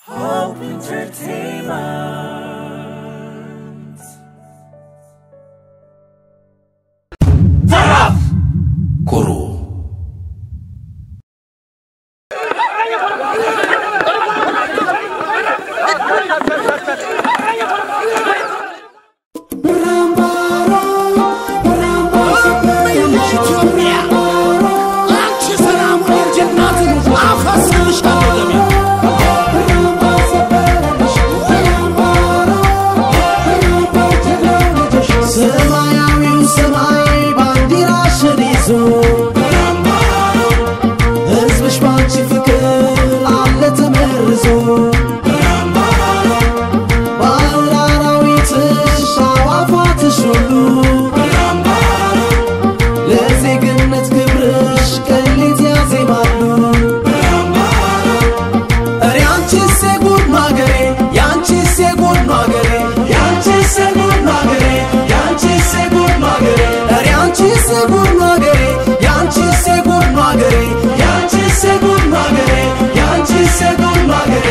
Hope Entertainment. ኩሩ ሰማያዊው ሰማይ ባንዲራሽን ይዞ ሕዝብሽ ባንቺ ፍቅር አለ ተመርዞ ባህር አራዊትሽ አዕዋፋትሽ ሁሉ ለዜግነት ክብርሽ ቀሊት ያዜማሉ እረ አንቺስ የጉድ ማገሬ ያንቺስ የጉድ ማገሬ ያንቺስ የጉድ ማገሬ ያንቺስ የጉድ ማገሬ እረ አንቺስ የጉድ ማገሬ ያንቺስ የጉድ ማገሬ ያንቺስ የጉድ ማገሬ ያንቺስ የጉድ ማገሬ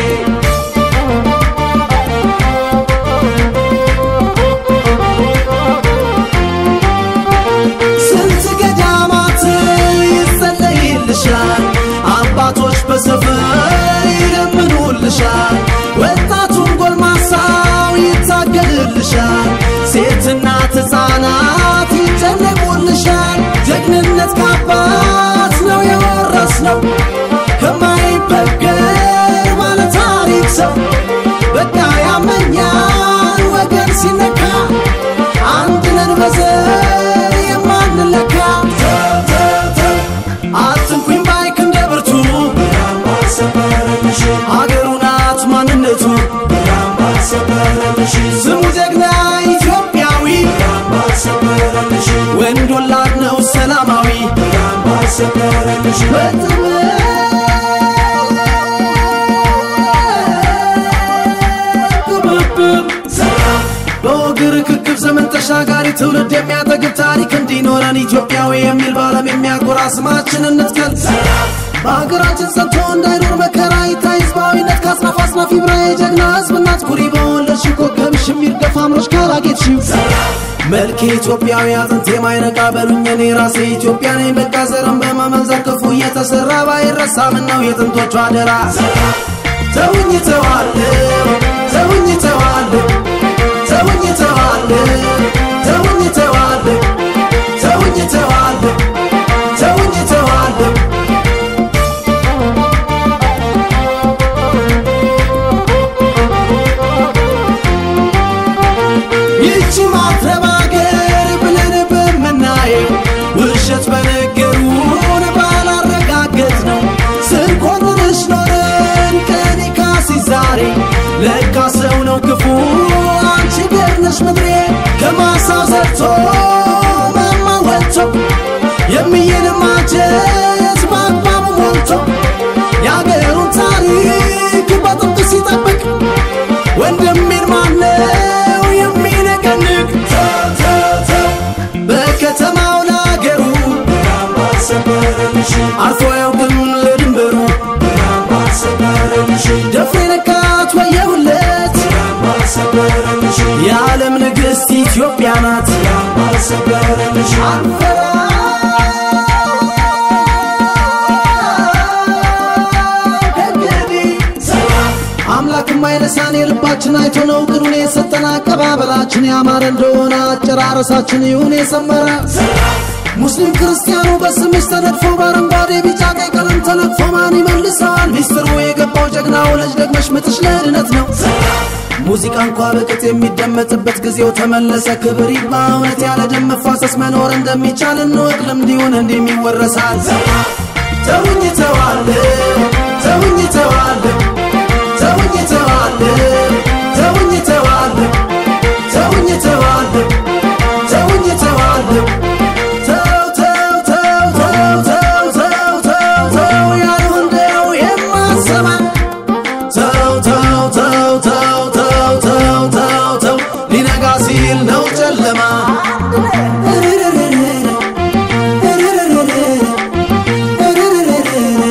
ስንት ገዳማት ይጸለይልሻል፣ አባቶች በሰፈር ይለምኑልሻል፣ ወጣቱም ጎልማሳው ይታገልልሻል፣ ሴትና ሕፃናት ይጨነቁልሻል። ጀግንነት ከአባት ነው የወረስነው ከማይበገር ባለ ታሪክ ሰው በቃ ያመኛል ወገን ሲነካ አንድ ነን በዘር የማንለካ ተው ተው ተው አትንኩኝ ባይክ እንደ ብርቱ አገሩ ናት ማንነቱ ስሙ ጀግና ኢትዮጵያዊ ወንድ ወላድ ነው ሰላማዊ በጥበብ በወግ ርክክብ ዘመን ተሻጋሪ ትውልድ የሚያጠግብ ታሪክ እንዲኖረን ኢትዮጵያዊ የሚል በዓለም የሚያኮራ ስማችን እንትከል በሀገራችን ጸንቶ እንዳይኖር መከራ ይታይ ህዝባዊነት ከአጽናፍ አጽናፍ ይብራ የጀግና ህዝብ እናት ኩሪ በወለድሽ ኮከብሽ የሚርገፍ አምሮች ካላጌጥሽው መልክ ኢትዮጵያዊ አጥንት የማይነቃ በሉኝ እኔ ራሴ ኢትዮጵያ ነኝ በቃ ዘርም በመመንዘር ክፉ እየተሰራ ባይረሳ ምነው የጥንቶቹ አደራ ተውኝ ተዋለው ተውኝ ተዋለው ተውኝ ተዋለው ተውኝ ተዋለው ተውኝ ተዋለው ተውኝ ተዋለው ይቺ ማትረባ አገር ብለን በምናየው ውሸት በነገሩን ባላረጋገጥ ነው ስንኮንንሽ ኖረን ቀኔ ካሲ ዛሬ ለካ ሰው ነው ክፉ አንቺ ገርነሽ ምድሬ ከማሳው ዘርቶ ማማ ወጥቶ የሚይን ማጀት በአግባቡ ሞልቶ የአገሩን ታሪክ በጥብቅ ሲጠብቅ ወንድሜን ማነው የሚነቀንቅ ተው ተው ተው በከተማው ለአገሩ አርፎ ያውቅም ለድንበሩ ደፍሬ ነካት ወየውለት የዓለም ንግሥት ኢትዮጵያ ናት አምላክም አይረሳን የልባችን አይቶ ነው ቅኑን የሰጠን አቀባበላችን ያማረ እንደሆነ አጨራረሳችን ይሁን የሰመረ ሙስሊም ክርስቲያኑ በስምሽ ተነድፎ በአረንጓዴ ቢጫ ቀይ ቀለም ተነድፎ ማን ይመልሰዋል ሚስጥሩ የገባው ጀግናው ልጅ ደግመሽ ምትሽ ለድነት ነው ሙዚቃ እንኳ በቅጥ የሚደመጥበት ጊዜው ተመለሰ ክብር ይግባ እውነት ያለ ደም መፋሰስ መኖር እንደሚቻል እንወቅ ልምድ ይሁን እንዲህም ይወረሳል ተውኝ ተዋለው ተውኝ ተዋለው ተውኝ ተዋለው ተውኝ ተዋለው ተውኝ ተዋለው ተውኝ ተዋለው ተው ተው ተው ተው ተው ተው ተው ተው ያሉ እንደው የማሰማ ተው ተው ተው ተው ተው ተው ተው ተው ሊነጋ ሲል ነው ጨለማ እርርርርር እርርርርር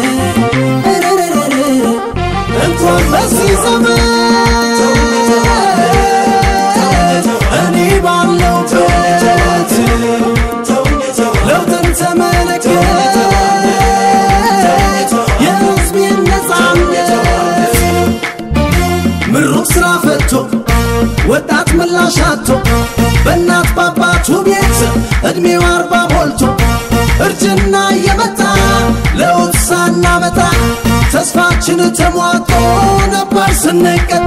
ሩቅ ስራ ፈቶ ወጣት ምላሽ አጥቶ በእናት በአባቱ ቤት ዕድሜው አርባ ሞልቶ እርጅና እየመጣ ለውጥ ሳናመጣ ተስፋችን ተሟጦ ነበር ስንቀጣ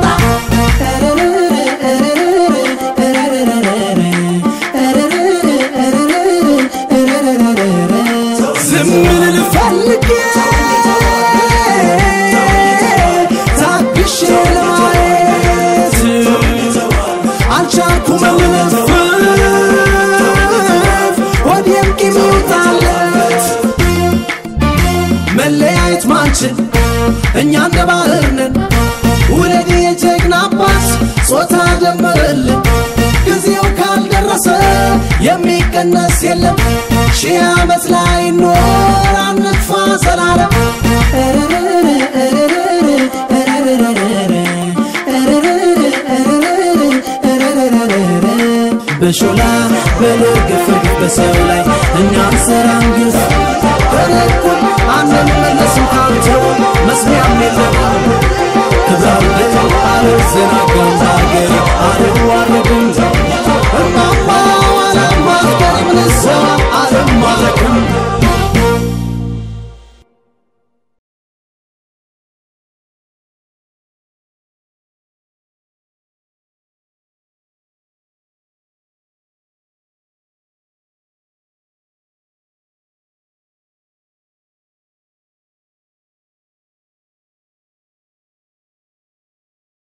ዝም ልል ፈልጌ ታግሼ ለማየት አልቻልኩም ልነፍፍ ወዲም ቂም ይውጣለት መለያየት ማንችል እኛ እንደ ባህር ነን ውለድ የጀግና አባት ጾታ ደመረልን ጊዜው ካልደረሰ የሚቀነስ የለም ሺህ ዓመት ላይ ኖር አንጥፋ ዘላለም በሾላ በልግፍ በሰው ላይ እኛ እንሰራን ግፍ ከለኩል አንመለ